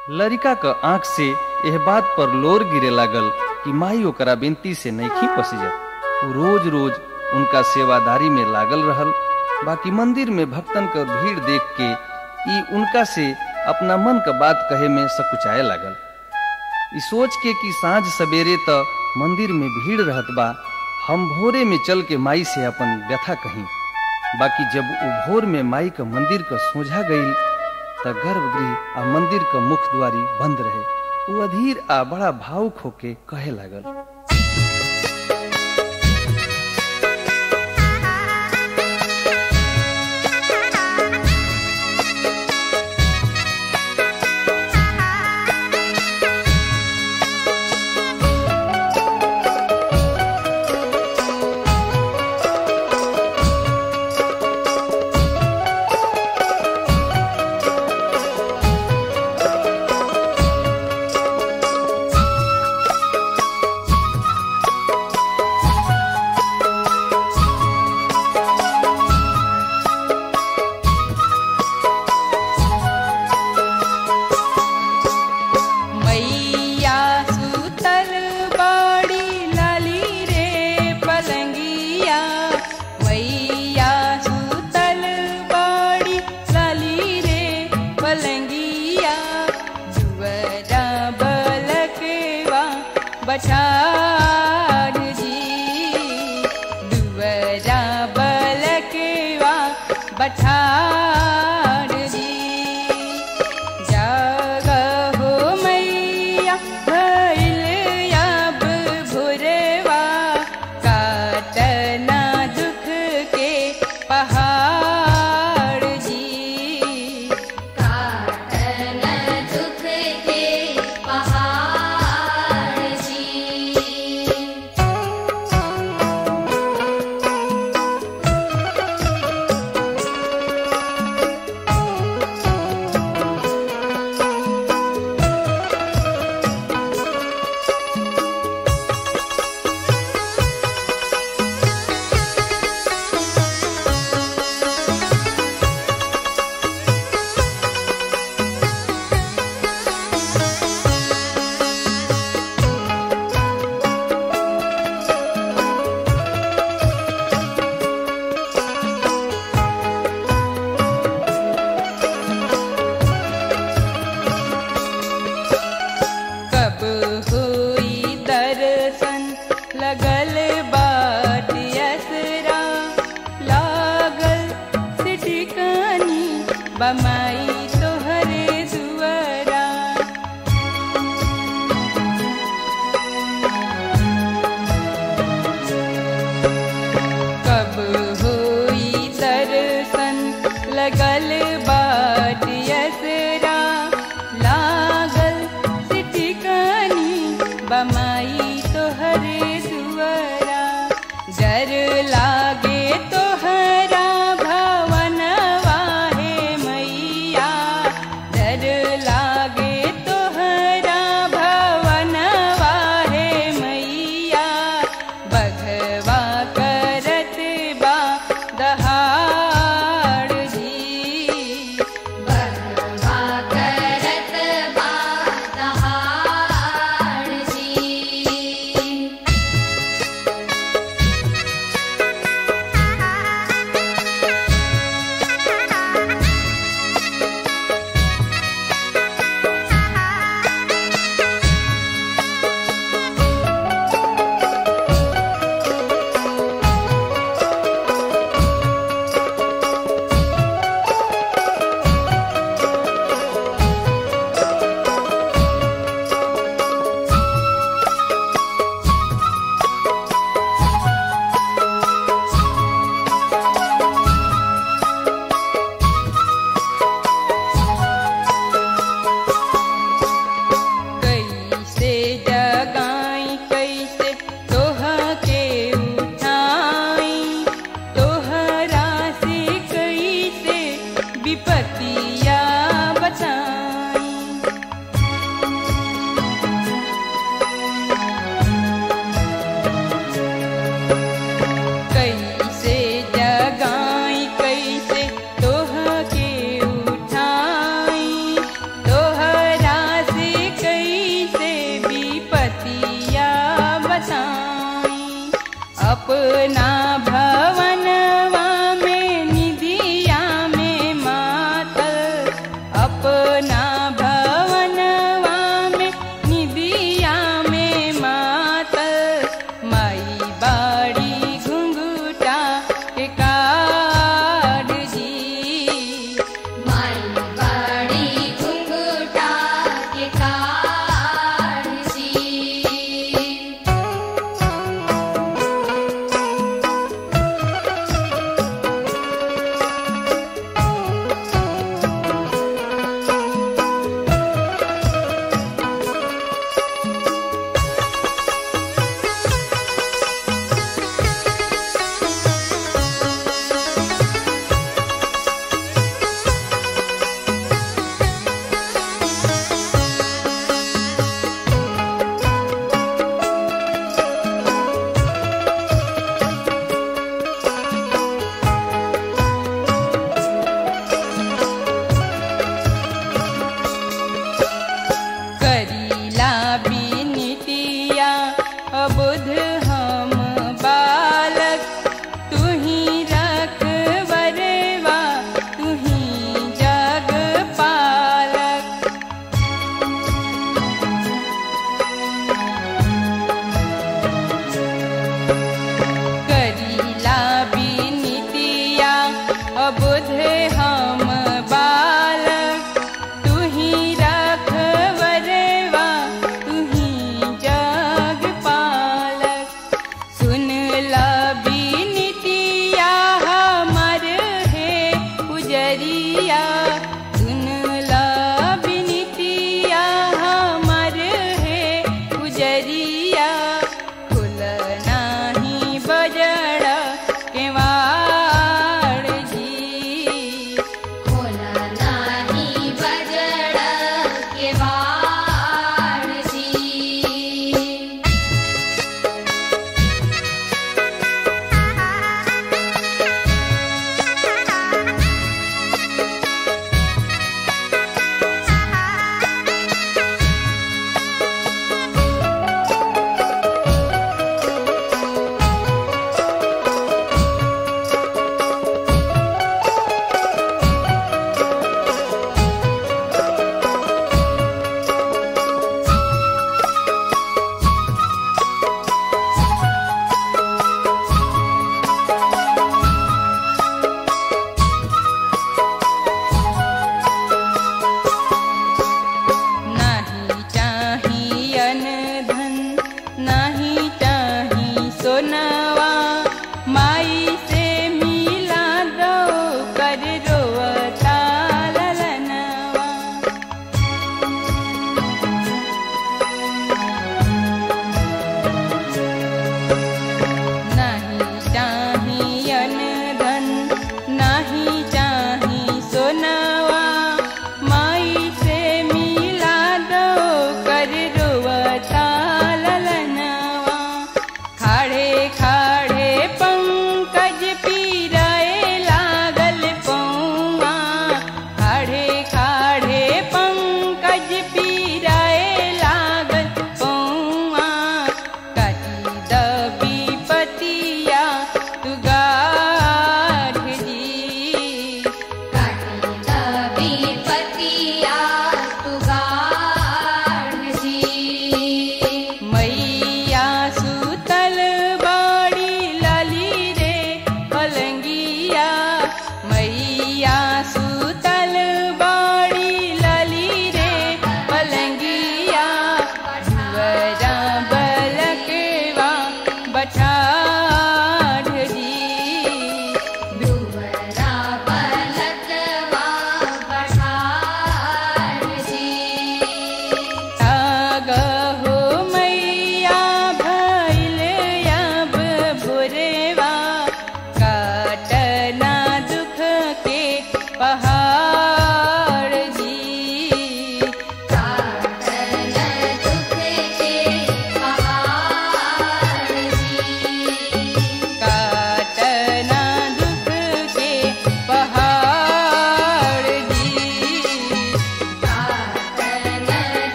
लड़िका क आंख से यह बात पर लोर गिरे लागल कि माई ओकरा बेनती से नईखी पसीजत उ रोज रोज उनका सेवादारी में लागल रहल बाकी मंदिर में भक्तन क भीड़ देख के ई उनका से अपना मन क बात कहे में सकुचाए लागल ई सोच के कि साँझ सवेरे त मंदिर में भीड़ रहत बा हम भोरे में चल के माई से अपन व्यथा कही बाकी जब उ भोर में माई क मंदिर क सोझा गईल त गर्भगृह आ मंदिर क मुख द्वारी बंद रहे उ अधीर आ बड़ा भावुक होके कहे लागल मैया सुतल बड़ी लाली रे पलंगिया मैया सुतल बड़ी लाली रे पलंगिया जुवरा बलकवा बठार जी दुवरा बलकवा बठार जी जागहो मैया भइल अब भोरवा काटना दुख के पहाड़ जी काटन दुख के पहाड़ जी कब हुई दर्शन लगल बाट असरा लागल सिटिकानी बमाई तोहरे दुआरा कब हुई दर्शन लगल बाट असरा लागल सिटिकानी बमाई तोहरे दुआरा डर लागे तोहरा भवन वाहे मैया डर